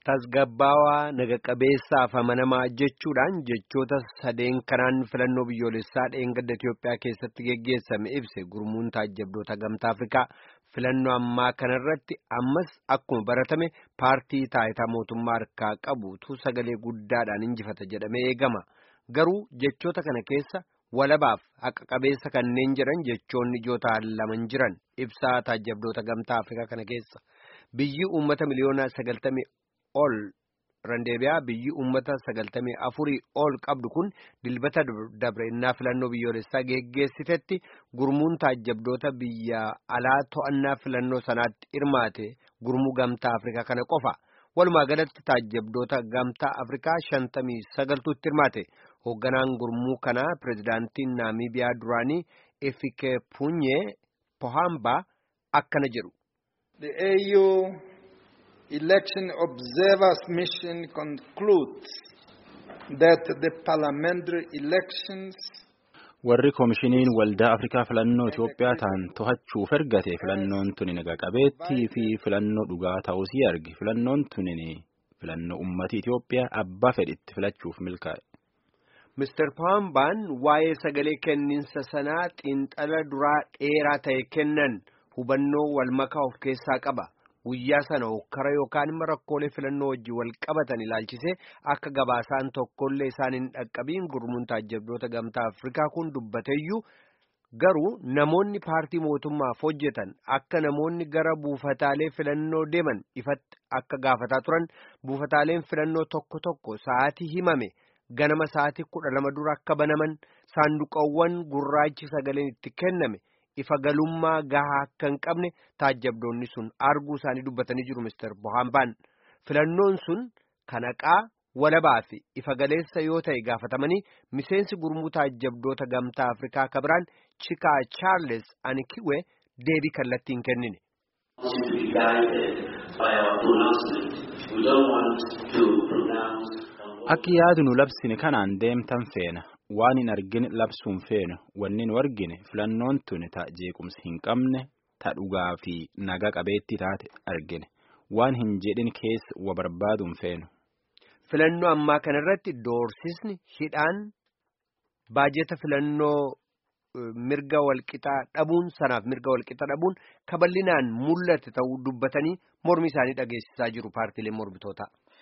tasgabbaawaa naga qabeessaaf amanamaa jechuudhaan jechoota sadeen kanaan filannoo biyyoolessaa dheengadda Itiyoophiyaa keessatti geggeessame ibse gurmuun taajjabdoota gamtaa Afrikaa filannoo ammaa kanarratti ammas akkuma baratame paartii taayitaa mootummaa harkaa qabutu sagalee guddaadhaan injifata jedhamee eegama garuu jechoota kana keessa walabaaf haqa qabeessa kanneen jedhan jechoonni ijootaa laman jiran ibsaa taajjabdoota gamtaa Afrikaa kana keessa biyyi uummata miliyoona sagaltamii ol randeebiyaa biyyi uummata sagaltamii afurii ol qabdu kun dilbata dabreenyaa filannoo biyyoolessaa geggeessitetti gurmuun taajjabdoota biyya alaa to'annaa filannoo sanaatti hirmaate gurmuu gamtaa afrikaa kana qofa walumaa galatti taajjabdoota gamtaa afrikaa shantamii sagaltuutti hirmaate hoogganaan gurmuu kanaa pirezidaantiin naamiibiyaa duraanii efikepunyee pohambaa akkana jedhu. election observers mission concludes that the parliamentary elections warri koomishiniin waldaa afrikaa filannoo Itoophiyaa ta'an to'achuuf ergate filannoon tuni naga qabeettii fi filannoo dhugaa ta'uusii arge filannoon tuni filannoo ummati Itoophiyaa abbaa fedhitti filachuuf milkaa'e. Mr. Pohambaan waa'ee sagalee kenniinsa sanaa xiinxala duraa dheeraa ta'e kennan hubannoo walmakaa of keessaa qaba. guyyaa sana hokkara yookaan immoo rakkoolee filannoo wajjin wal qabatan ilaalchisee akka gabaasaan tokkollee isaan hin dhaqqabiin gurmuun taajjabdoota gamtaa afrikaa kun dubbateeyyuu garuu namoonni paartii mootummaaf hojjetan akka namoonni gara buufataalee filannoo deeman ifatti akka gaafataa turan buufataaleen filannoo tokko tokko sa'aatii himame ganama sa'aatii kudha lama dura akka banaman saanduqawwan gurraachi sagaleen itti kenname. ifa galummaa gahaa akka hin qabne taajjabdoonni sun arguu isaanii dubbatanii jiru Mr. Bohambaan filannoon sun kanaqaa walabaa fi ifa galeessa yoo ta'e gaafatamanii miseensi gurmuu taajjabdoota gamtaa Afrikaa kabiraan Chikaa Charles Anikiwe deebii kallattiin kennine. Akka yaadu nu labsine kanaan deemtan feena. waan hin argine labsuun feenu wanni nu argine filannoon tuni ta jeequmsi hin qabne ta dhugaa fi naga qabeetti taate argine waan hin jedhin keessa wa barbaaduun feenu. Filannoo ammaa kanarratti doorsisni hidhaan baajeta filannoo mirga walqixaa dhabuun sanaaf mirga walqixaa dhabuun kaballinaan mul'ate ta'uu dubbatanii mormi isaanii dhageessisaa jiru paartiileen mormitootaa.